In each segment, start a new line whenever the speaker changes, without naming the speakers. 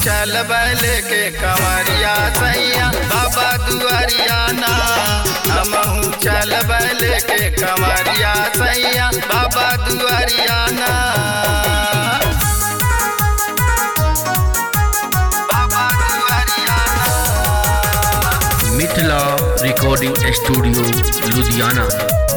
चल लेके कंवरिया सैया बाबा दुआरिया ना हमहू चल लेके कंवरिया सैया बाबा दुआरिया ना बाबा दुआरिया ना
मिथिला रिकॉर्डिंग स्टूडियो लुधियाना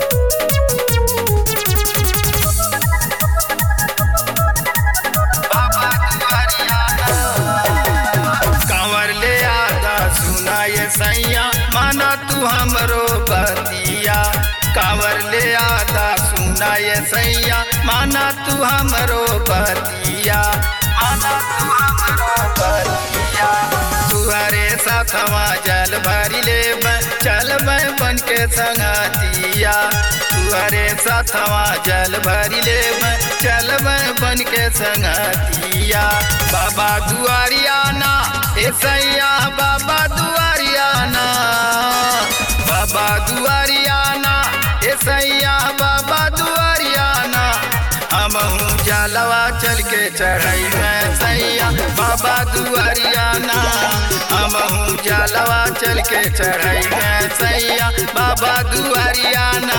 बाबा दुआरिया ना। कंवर ले आदा सुना ये सैया माना तू हमरो बतिया कंवर ले आदा सुना ये सैया माना तू हमरो बतिया माना तू हमरो बतिया तुहरे साथवा जल भरी ले चल बन के संगतिया तुहरे साथवा जल भरी ले चल बन के संगतिया बाबा दुआरिया ना ए सैया बाबा दुआरिया ना बाबा दुआरिया ना ए सैया बाबा दुआरिया ना हमहू जलवा चल के चढ़ाई में सैया बाबा दुआरिया ना हमहू जलवा चल के चढ़ाई में सैया बाबा दुआरिया ना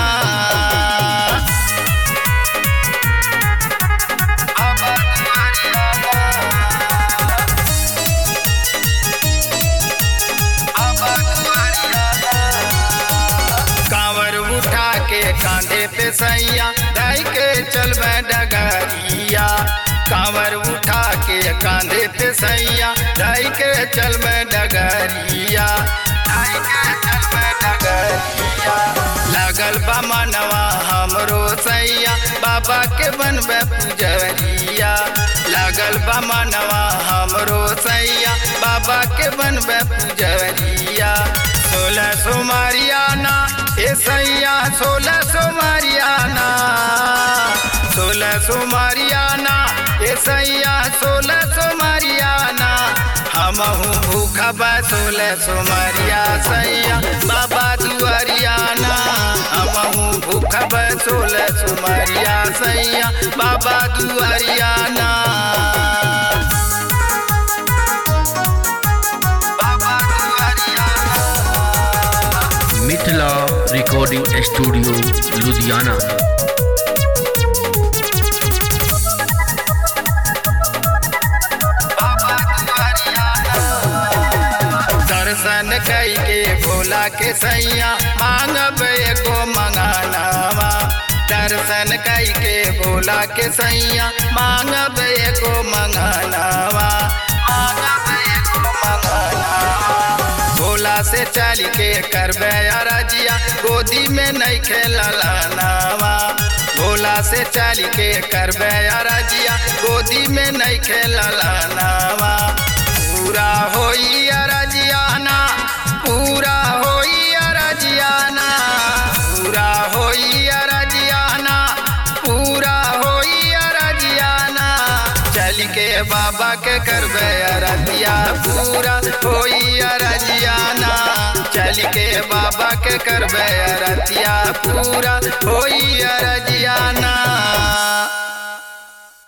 बाबा दुआरिया ना। बाबा दुआरिया ना। कांवर उठा के कांधे पे सैया ढाई के चल डगरिया कांवर उठा के कांधे पे सैया ढाई के चल डगरिया ढाई के चल डगरिया लागल बा मनवा हमरो सैया बाबा के बनबे पुजरिया लागल बा मनवा हमरो सैया बाबा के बनबे पुजरिया सोलह सोमारियाना ए सैया सोलह सोमारियाना सोलह सोमारियाना ए सैया सोलह सोमारियाना हमहू भूखा बा सोलह सोमारिया सैया बाबा दुआरियाना हमहू भूखा बा सोलह सोमारिया सैया बाबा दुआरियाना बाबा दुआरियाना
मिथिला रिकॉर्डिंग स्टूडियो लुधियाना
बाबा दुआरिया दर्शन कई के भोला के सैया मांगब एगो मंगानावा दर्शन कई के भोला के सैया मांगब एगो मंगानावा मांगब एगो मंगानावा भोला से चल के करबे अरजिया गोदी में नहीं खेलनावा भोला से चल के करबे अरजिया गोदी में नहीं खेलनावा पूरा होई अरजियाना पूरा होई अरजियाना पूरा होई अरजियाना पूरा होई अरजियाना चल के बाबा के करबे अरजिया पूरा होई अरजियाना चल के बाबा के करबे अरजिया पूरा होई